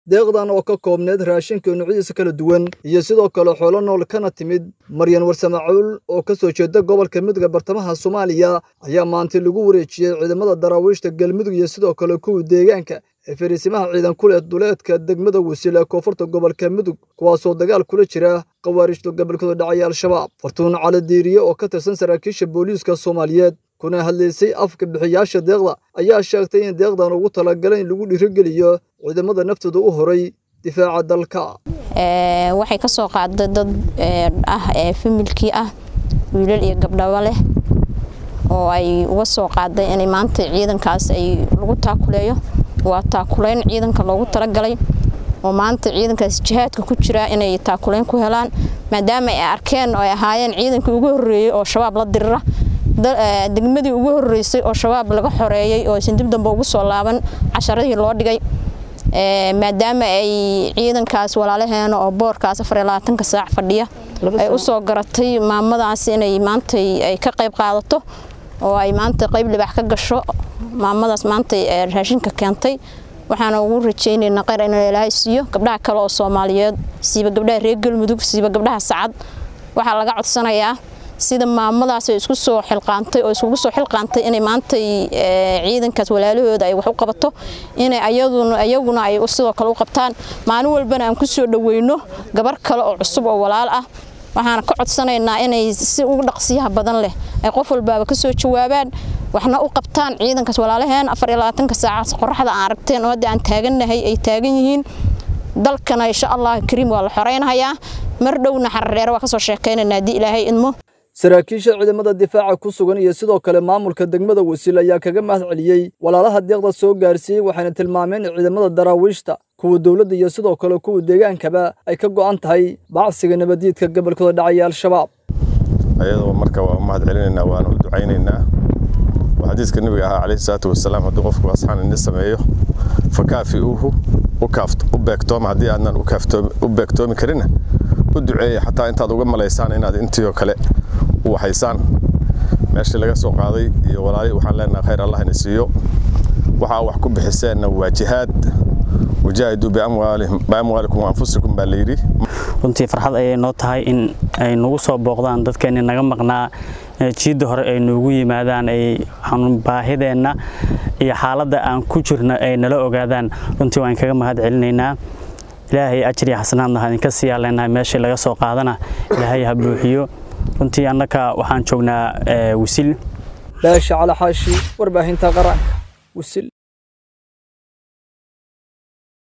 deeqdan oo ka koobneed raashinka noocyadiisa kala duwan iyo sidoo kale xoolo nool kana timid maryan warsamacuul oo ka soo jeeda gobolka midowga bartamaha soomaaliya ayaa maanta lagu wareejiyey ciidamada daraawiishta galmudug iyo sidoo kale kuwa deegaanka ee fariisimaha ciidan ku leh duleedka degmada wasiil ee koonfurta gobolka mudug kuwaasoo dagaal kula jira khawaarijta gobolkooda dhacaya al-shabaab fartuun cali diiriye oo ka tirsan saraakiisha booliiska soomaaliyeed kuna hadlaysay afka bixiyaasha deeqda ayaa sheegtay in deeqdan ugu talagalay in lagu dhiirogeliyo ciidamada naftooda u horay difaaca dalka waxay ka soo qaaday dad ah ee familkii ah wiilal iyo gabdhabo leh oo ay uga soo qaaday inay maanta ciidankaas ay lagu taakuleeyo waa taakuleyn ciidanka loogu talagalay oo maanta ciidankaas jihaadka ku jira inay taakuleyn ku helaan maadaama ay arkeen oo ay ahaayeen ciidankii ugu horreeyey oo shabaab la dirira degmadii ugu horreysay oo shabaab laga xoreeyey oo aysan dib dambe ugu soo laaban casharadii loo dhigay maadaama ay ciidankaas walaalaheena oo boorkaas afar iyo labaatanka saac fadhiya ay u soo garatay maamadaas inay maanta ay ka qayb qaadato oo ay maanta qayb libaax ka gasho maamadaas maanta raashinka keentay waxaana ugu rajaynaynaa kheyr in ilaahay siiyo gabdhaha kale oo soomaaliyeed siiba gabdhaha reer galmudug siiba gabdhaha sacad waxaa laga codsanayaa sida maamadaas ay isku soo xilqaantay oo iskugu soo xilqaantay inay maanta ciidankaas walaalahooda ay wax u qabato inay ayaduna ayaguna ay sidoo kale u qabtaan maalin walbana aan ku soo dhaweyno gabar kale oo cusub oo walaal ah waxaana ka codsanaynaa inay si ugu dhaqsiyaha badan leh ay qof walbaaba ka soo jawaabaan waxna u qabtaan ciidankaas walaalaheen afar iyo labaatanka saacaas qoraxda aan aragteen oo hadda aan taagannahay ay taagan yihiin dalkana insha allah kariim waa la xoreynayaa mar dhowna xarareere waa kasoo sheekaynaynaa haddii ilaahay idmo saraakiisha ciidamada difaaca ku sugan iyo sidoo kale maamulka degmada wasiil ayaa kaga mahad celiyey walaalaha deeqda soo gaarsiiyey waxayna tilmaameen in ciidamada daraawiishta kuwa dowladda iyo sidoo kale kuwa deegaankaba ay ka go'an tahay bacsiga nabaddiidka gobolkooda dhacaya al-shabaab ayadoo marka waa mahad celinaynaa waana u ducaynaynaa waa xadiiska nebiga ahaa calayhi salaatu wasalaam haddii qofku asxaan ini sameeyo fakaafi uhu u beegtooma haddii aadnan u beegtoomi karinna u duceeya xataa intaad uga malaysaan inaad intii oo kale u waxaysaan meeshii laga soo qaaday iyo walaali waxaan leenaha khayr allah ina siiyo waxaa wax ku bixiseenna waa jihaad wajaahiduu biamwaalikum waanfusikum baa layidhi runtii farxad ayay noo tahay in ay nagu soo booqdaan dadkeenni naga maqnaa jiidda hore ay noogu yimaadaan ay baahideenna iyo xaaladda aan ku jirno ay nala ogaadaan runtii waan kaga mahad celinaynaa ilaahay ajir iyo xasanaadna ha idinka sii yaaleenahay meeshii laga soo qaadana ilaahay ha buuxiyo runtii annaka waxaan joognaa wisil baasha cali xaashi warbaahinta qaranka wisil